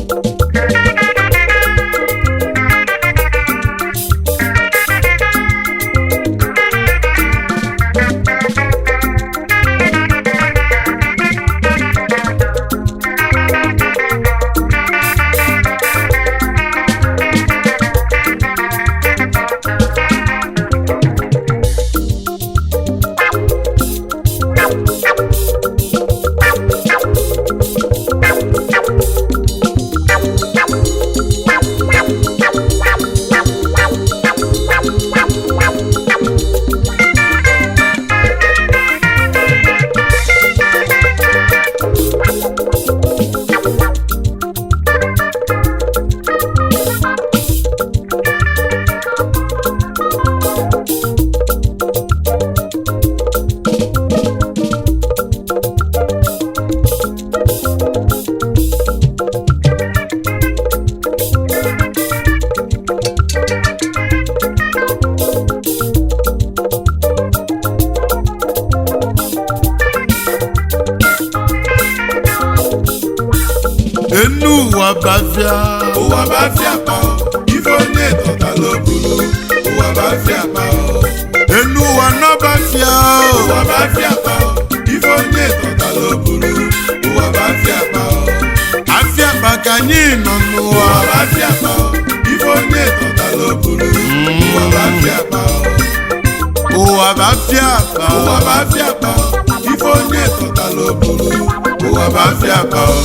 enu ụwa bafịa ụwa bá fi àpá ọ ife onye tọ̀tà ló burú ụwa bá fi àpá ọ enu ụwa nọ bafịa ụwa bá fi àpá ọ ife onye tọ̀tà ló burú ụwa bá fi àpá ọ afịa akpa ka anyị nọ n'ụwa ụwa bá fi àpá ọ ife onye tọ̀tà ló burú ụwa bá fi àpá ọ ụwa bafịa akpa ụwa bá fi àpá ọ ife onye tọ̀tà ló burú ụwa bá fi àpá ọ.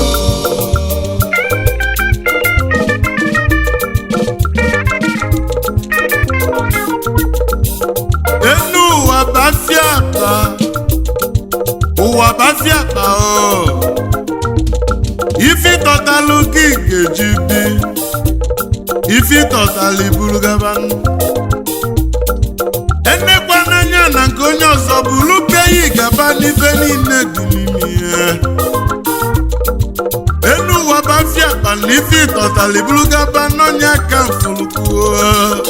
enu ụwa bafịa akpa ụwa bafịa akpa o ifi tọtalụ gị ga-eji bi ifi tọtalụ iburu gaba enekwa n'anya na nke onye ọzọ bụrụ peyi gaba n'ife niile dị n'ime ihe enu ụwa bafịa akpa na ifi tọtalụ iburu gaba n'ọnya ka mfulukwuo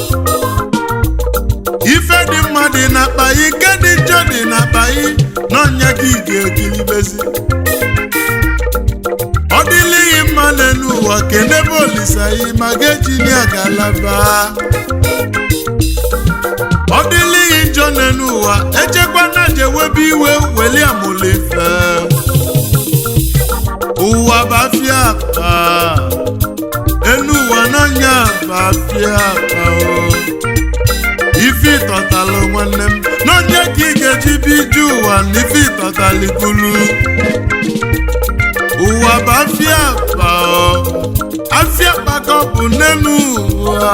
ife dị mma dị n'akpa yi nke dị njọ dị n'akpa yi n'ọnya gị ga-egilibezi ọ dịlighị mma n'elu ụwa kenebe olisa yi ma ga-ejini agalaba ọ dịlighị njọ n'elu ụwa echekwa na jewebe iwe weli amụlife ụwa bafịa akpa enu ụwa n'ọnya bafịa akpa o ife ịtọtalụ nwanne m n'onye ka ị ga-eji biju ụwa na ife ịtọtalụ ikulu ụwa bụ afịa akpa ọ. afịa akpa ka ọ bụ n'enu ụwa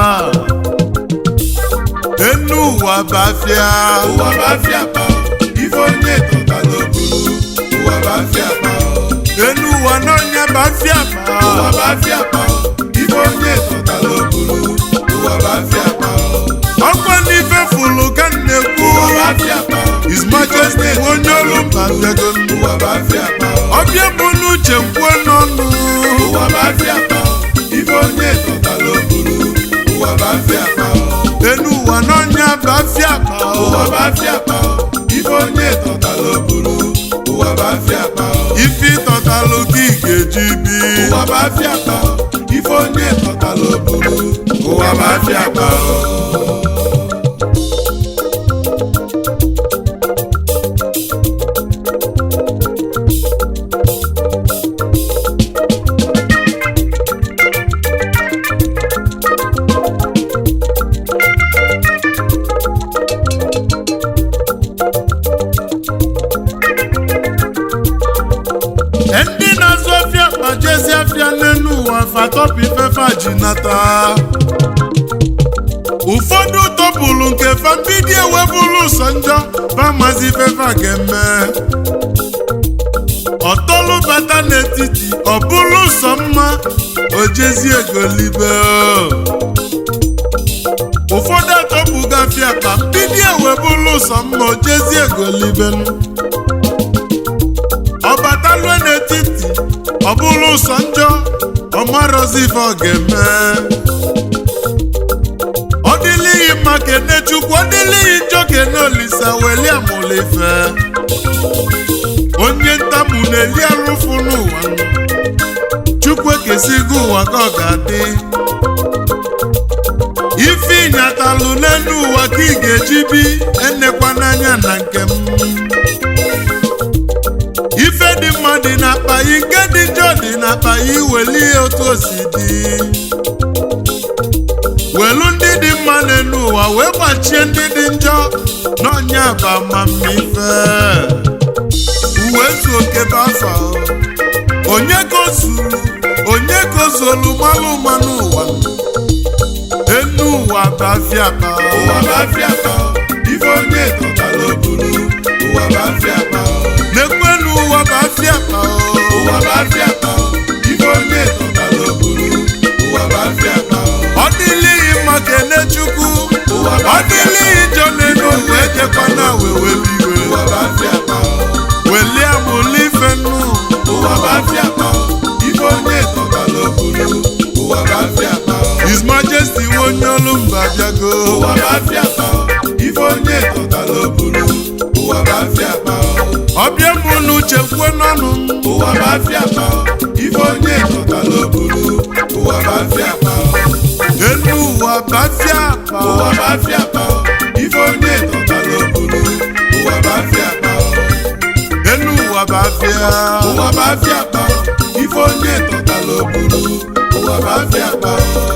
enu ụwa bụ afịa ụwa bá fi àpá ọ ife onye tọ̀tà ló burú ụwa bá fi àpá ọ. enu ụwa n'onye bụ afịa akpa ụwa bá fi àpá ọ ife onye tọ̀tà ló burú ụwa bá fi àpá ọ. ọkwa n'ife fụlụ ka m na-ekwu ụwa bá fi àpá ọ His Majesty bụ onye olu mba bịago ụwa bá fi àpá ọ. ọbịa bụ n'uche kwuo n'ọnụ ụwa bá fi àpá ọ ife onye tọ̀tà ló burú ụwa bá fi àpá ọ. enu ụwa n'onye bụ afịa akpa ọ. ụwa bá fi àpá ọ ife onye tọ̀tà ló burú ụwa bá fi àpá ọ. ife ịtọtalụ gị ga-eji bi ụwa bá fi àpá ọ ife onye tọ̀tà ló burú ụwa bá fi àpá ọ. ndị na-azụ afịa akpa jezi afịa n'elu ụwa fatọpụ ifefe ji nata ụfọdụ tọpụrụ nke fa mbido ewebụrụ ụsọ njọ famazi ifefe a ga-eme ọtọlụ bata n'etiti ọ bụrụ ụsọ mma ojezi egolibe ụfọdụ atọpụgo afịa akpa mbido ewebụrụ ụsọ mma ojezi egolibenu ọbatalue n'etiti ọ bụrụ ụsọ njọ ọmarozi ife ọ ga-eme ọ dịlighị mma kene chukwu ọ dịlighị njọ kene olisa weli amụlife onye ntamu na-eli arụfụ n'ụwa chukwu ekesigo ụwa ka ọ ga-adị ife ịnyatalụ n'elu ụwa ka ị ga-eji bi enekwa n'anya na nke m ife dị mma dị n'akpa yi nke dị njọ dị n'akpa yi welie otu o si dị welu ndị dị mma n'elu ụwa wee gbachie ndị dị njọ n'ọnya bụ amamife uwe zu oke bụ afa onye ka o zuru onye ka o zolu malụ mmanụ ụwa enu ụwa bụ afịa akpa ụwa bụ afịa akpa ife onye tọtara obulu ụwa bụ afịa akpa n'ekwenu ụwa bụ afịa akpa ụwa bụ afịa akpa ife onye tọtara obulu ụwa bụ afịa akpa ọ dịlighị mma kene chukwu ụwa bụ ọ afịa akpa dịlighị njọ n'elu ụwa ejekwana wewe biwe ụwa bụ afịa akpa welie amụli ife nnu ụwa bụ afịa akpa ife onye tọtara obulu ụwa bụ afịa akpa His Majesty onye olu mba bịago ụwa bụ afịa akpa ife onye tọtara obulu ụwa bụ afịa akpa ọbịa mụ n'uche kwuo n'ọnụ m ụwa bụ afịa akpa ife onye tọtara obulu ụwa bụ afịa akpa elu ụwa bụ afịa akpa ụwa bụ afịa akpa ife onye tọtara obulu ụwa bụ afịa akpa elu ụwa bụ afịa ụwa bụ afịa akpa ife onye tọtara obulu ụwa bụ afịa akpa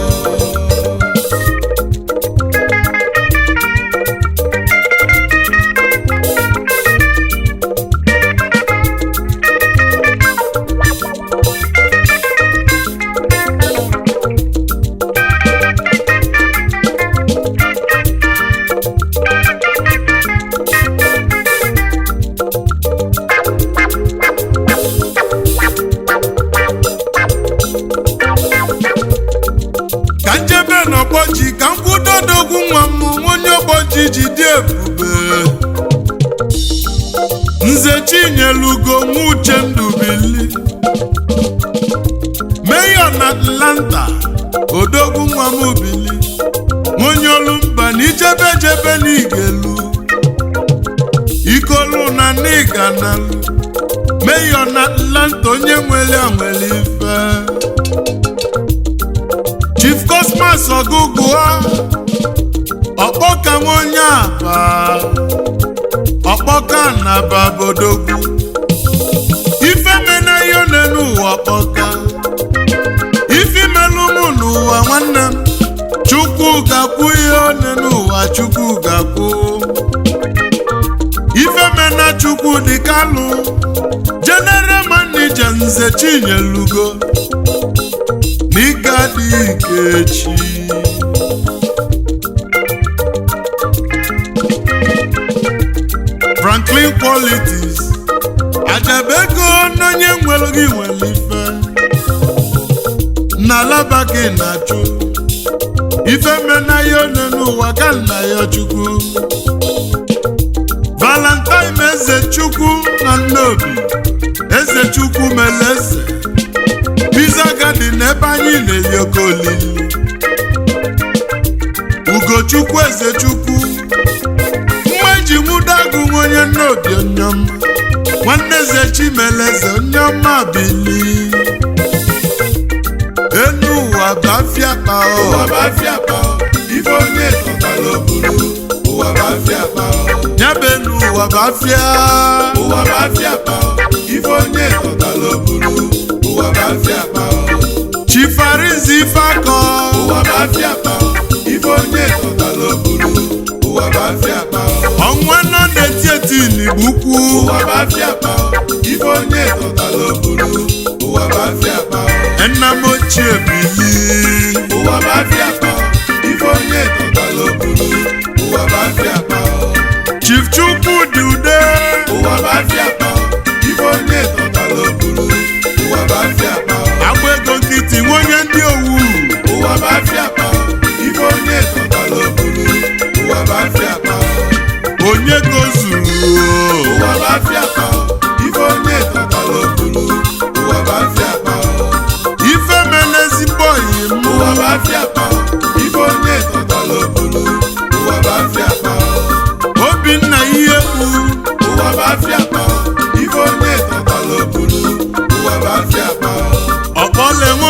ka njebe n'ọgbọ ji ka m kwudodogwu nwa m onye ọgbọ ji ji dị ebube nze chinyelugo nwa uche ndubili meyo na atlanta odogwu nwa m bili onye olumba na ijebe jebe n'igelu ikolu na n'iganalu meyo na atlanta onye nwere nwere ife chief cosmas ọgụgụa ọkpọka nwa onye aba ọkpọka na babodogwu ife mena ihe one n'ụwa ọkpọka ife melụ mụ n'ụwa nwanne m chukwu ga-akwụ ihe one n'ụwa chukwu ga-akwụ ife mena chukwu dị kalụ general manager nze chinyelugo n'ịga dị ike echi franklin qualities ajabego n'onye nwere gị nwere ife n'alaba gị na-achụ ife mena ya one n'ụwa ka nna ya chukwu valentine eze chukwu na nnobi eze chukwu mere eze pizza garden ebe anyị na-eyi oke olili ugochukwu ezechukwu nwa eji nwụdagụ nwa onye nnobi onyeọma nwanne eze chimeleze onyeọma bili enu ụwa bụ afịa kpa ụwa ọ bụ afịa akpa ife onye tọtara obulu ụwa bụ afịa akpa nyaba enu ụwa bụ afịa ụwa bụ afịa akpa ife onye tọtara obulu ụwa bụ afịa akpa chifarizi ife akọ ụwa bụ afịa akpa ife onye tọtara obulu ụwa bụ afịa akpa ọnwa nọ na-eti eti n'igbo ụwa bụ afịa akpa ife onye tọtara obulu ụwa bụ afịa akpa nna m ochie bili ụwa bụ afịa akpa ife onye tọtara obulu ụwa bụ afịa akpa chief chukwu dị ude ụwa bụ afịa akpa ife onye tọtara obulu ụwa bụ afịa akpa agba ego nkịtị nwe onye ndị owu ụwa bụ afịa akpa ife onye tọtara obulu ụwa bụ afịa akpa onye gozuru ụwa bụ afịa akpa ife onye tọtara obulu ụwa bụ afịa akpa ife mele ezigbo oyi m ụwa bụ afịa akpa ife onye tọtara obulu ụwa bụ afịa akpa obinna ihe kpu ụwa bụ afịa akpa ife onye tọtara obulu ụwa bụ afịa akpa ọkpọle nwe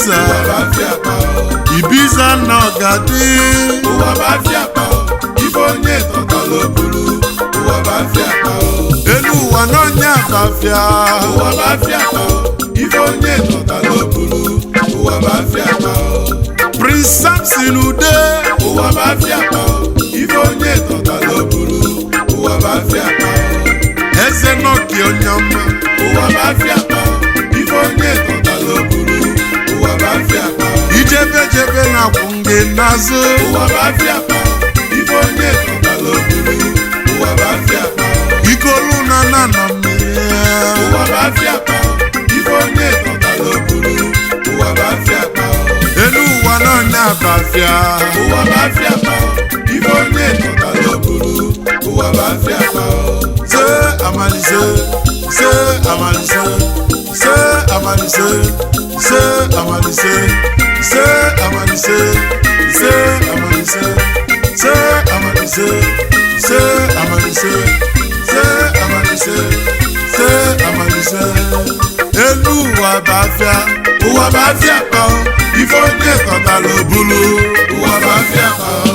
ibiza ụwa bụ afịa akpa ibiza na ọgadị ụwa bụ afịa akpa ife onye tọtala obulu ụwa bụ afịa akpa elu ụwa n'ọnya bafịa ụwa bụ afịa akpa ife onye tọtala obulu ụwa bụ afịa akpa prince samson ude ụwa bụ afịa akpa ife onye tọtala obulu ụwa bụ afịa akpa eze nọki onye ọma ụwa bụ afịa akpa ife onye tọtala obulu ụwa bụ afịa akpa ijebe jebe na akwụ gị n'azụ ụwa bụ afịa akpa ife onye tọtala obulu ụwa bụ afịa akpa ikolu na na nọ mmiri ụwa bụ afịa akpa ife onye tọtala obulu ụwa bụ afịa akpa elu ụwa n'ọnya bafịa ụwa bụ afịa akpa ife onye tọtala obulu ụwa bụ afịa akpa se amalise se amalise se amalise se amalise se amalise se amalise se amalise se amalise se amalise se amalise elu ụwa bafịa ụwa bụ afịa akpa ife onye tọtala obulu ụwa bụ afịa akpa